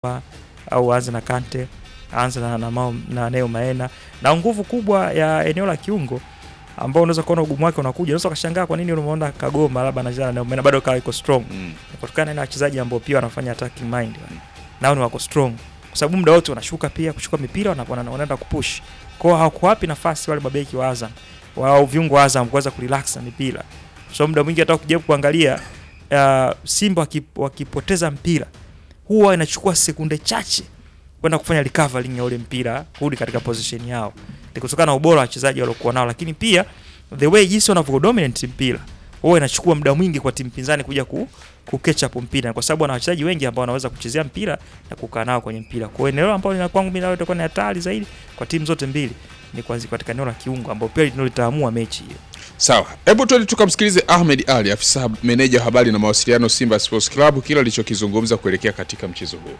au aanze na Kante, aanze na, na, Mao- na Neo Maena na nguvu kubwa ya eneo la kiungo ambao unaweza kuona ugumu wake unakuja. Unaweza ukashangaa kwa nini unamuona Kagoma labda anacheza na Neo Maena bado kawa iko strong Mm. kutokana na wachezaji ambao pia wanafanya attacking mind nao ni wako strong kwa sababu muda wote wanashuka pia kuchukua mipira wana- wana- wanaenda kupush kwao hawakuwapi nafasi wale mabeki wa Azam wao viungo wa Azam kuweza kurelax na mipira kwa sababu muda mwingi hata ukijaribu kuangalia uh, Simba wakip, wakipoteza mpira huwa inachukua sekunde chache kwenda kufanya recovering ya ule mpira kurudi katika position yao ni kutokana na ubora wa wachezaji waliokuwa nao lakini pia the way jinsi wanavyo dominate mpira huwa inachukua muda mwingi kwa timu pinzani kuja ku, ku catch up mpira kwa sababu wana wachezaji wengi ambao wanaweza kuchezea mpira na kukaa nao kwenye mpira. Kwa hiyo eneo ambalo lina kwangu mimi nalo itakuwa ni hatari zaidi kwa timu zote mbili ni kwanza katika eneo la kiungo ambao pia ndio litaamua mechi hiyo. Sawa, hebu twende tukamsikilize Ahmed Ali, afisa meneja wa habari na mawasiliano Simba Sports Club, kile alichokizungumza kuelekea katika mchezo huu.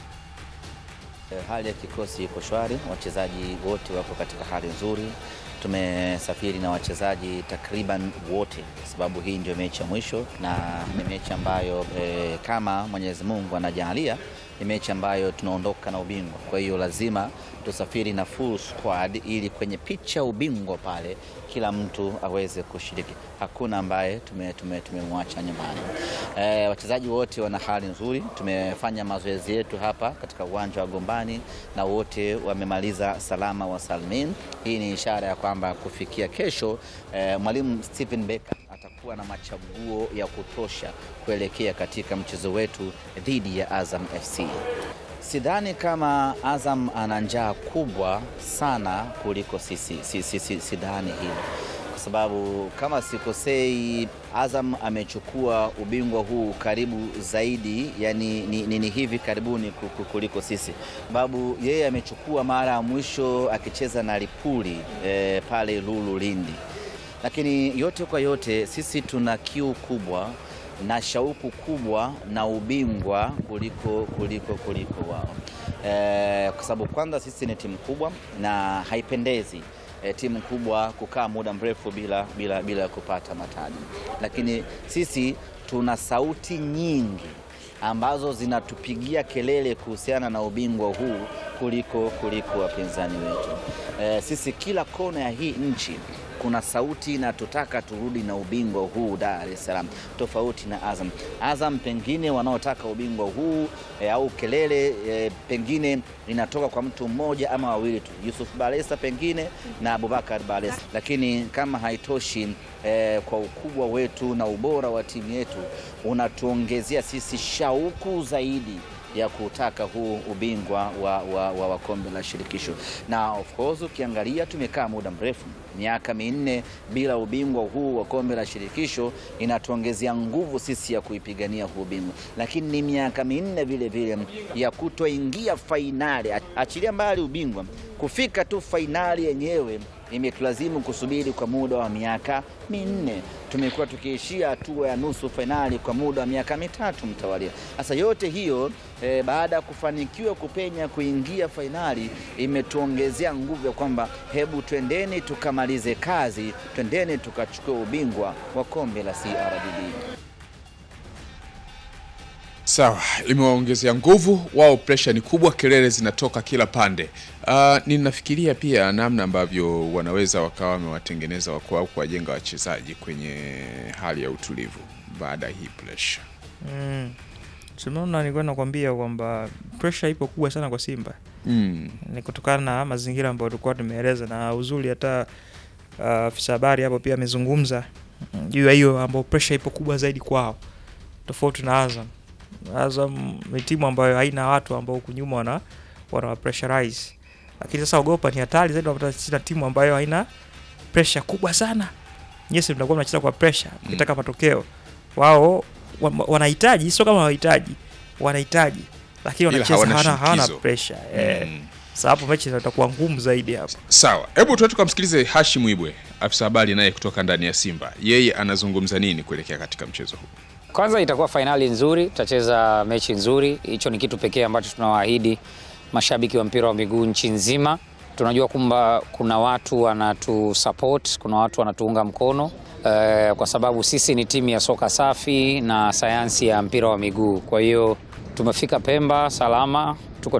Eh, Hali ya kikosi iko shwari, wachezaji wote wako katika hali nzuri. Tumesafiri na wachezaji takriban wote, kwa sababu hii ndio mechi ya mwisho na ni mechi ambayo eh, kama Mwenyezi Mungu anajalia ni mechi ambayo tunaondoka na ubingwa. Kwa hiyo lazima tusafiri na full squad ili kwenye picha ya ubingwa pale kila mtu aweze kushiriki. Hakuna ambaye tumemwacha tume, tumemwacha nyumbani. Eh, wachezaji wote wana hali nzuri. Tumefanya mazoezi yetu hapa katika uwanja wa Gombani na wote wamemaliza salama wa salmin. Hii ni ishara ya kwamba kufikia kesho eh, mwalimu Stephen Becker atakuwa na machaguo ya kutosha kuelekea katika mchezo wetu dhidi ya Azam FC. Sidhani kama Azam ana njaa kubwa sana kuliko sisi, si, si, si, sidhani hilo kwa sababu kama sikosei, Azam amechukua ubingwa huu karibu zaidi, yani ni, ni, ni hivi karibuni ku- ku- kuliko sisi, sababu yeye amechukua mara ya mwisho akicheza na Lipuli eh, pale Lulu Lindi lakini yote kwa yote sisi tuna kiu kubwa na shauku kubwa na ubingwa kuliko kuliko kuliko wao e, kwa sababu kwanza sisi ni timu kubwa na haipendezi e, timu kubwa kukaa muda mrefu bila, bila, bila kupata mataji, lakini sisi tuna sauti nyingi ambazo zinatupigia kelele kuhusiana na ubingwa huu kuliko kuliko wapinzani wetu. E, sisi kila kona ya hii nchi kuna sauti inatutaka turudi na ubingwa huu Dar es Salaam, tofauti na Azam. Azam pengine wanaotaka ubingwa huu e, au kelele e, pengine inatoka kwa mtu mmoja ama wawili tu, Yusuf Balesa pengine na Abubakar Balesa, lakini kama haitoshi e, kwa ukubwa wetu na ubora wa timu yetu unatuongezea sisi shauku zaidi ya kutaka huu ubingwa wa, wa, wa, wa kombe la shirikisho. Na of course ukiangalia tumekaa muda mrefu, miaka minne bila ubingwa huu wa kombe la shirikisho, inatuongezea nguvu sisi ya kuipigania huu ubingwa, lakini ni miaka minne vile vile ya kutoingia fainali, achilia mbali ubingwa, kufika tu fainali yenyewe imetulazimu kusubiri kwa muda wa miaka minne. Tumekuwa tukiishia hatua ya nusu fainali kwa muda wa miaka mitatu mtawalia. Sasa yote hiyo eh, baada ya kufanikiwa kupenya kuingia fainali imetuongezea nguvu ya kwamba hebu twendeni tukamalize kazi, twendeni tukachukua ubingwa wa kombe la CRDB. Sawa, limewaongezea nguvu wao, presha ni kubwa, kelele zinatoka kila pande. Uh, ninafikiria pia namna ambavyo wanaweza wakawa wamewatengeneza wako au kuwajenga wachezaji kwenye hali ya utulivu baada ya hii presha. Mm. Tumeona nilikuwa nakwambia kwamba pressure ipo kubwa sana kwa Simba. Mm. Ni kutokana na mazingira ambayo tulikuwa tumeeleza na uzuri hata uh, afisa habari hapo pia amezungumza mm, juu ya hiyo ambao pressure ipo kubwa zaidi kwao tofauti na Azam. Azam ni timu ambayo haina watu ambao huku nyuma wana wana pressurize. Lakini sasa ogopa ni hatari zaidi unapata na timu ambayo haina pressure kubwa sana. Yes, mnakuwa mnacheza kwa pressure mkitaka matokeo. Wao wa- wanahitaji sio kama hawahitaji, wanahitaji lakini Ila wanacheza hawana hawana, hawana shinikizo. pressure. Eh. Mm. Sasa hapo mechi itakuwa ngumu zaidi hapo. Sawa, hebu tuende tukamsikilize Hashim Ibwe, afisa habari naye kutoka ndani ya Simba. Yeye anazungumza nini kuelekea katika mchezo huu? Kwanza itakuwa fainali nzuri, tutacheza mechi nzuri. Hicho ni kitu pekee ambacho tunawaahidi mashabiki wa mpira wa miguu nchi nzima. Tunajua kwamba kuna watu wanatu support, kuna watu wanatuunga mkono eh, kwa sababu sisi ni timu ya soka safi na sayansi ya mpira wa miguu. Kwa hiyo tumefika Pemba salama,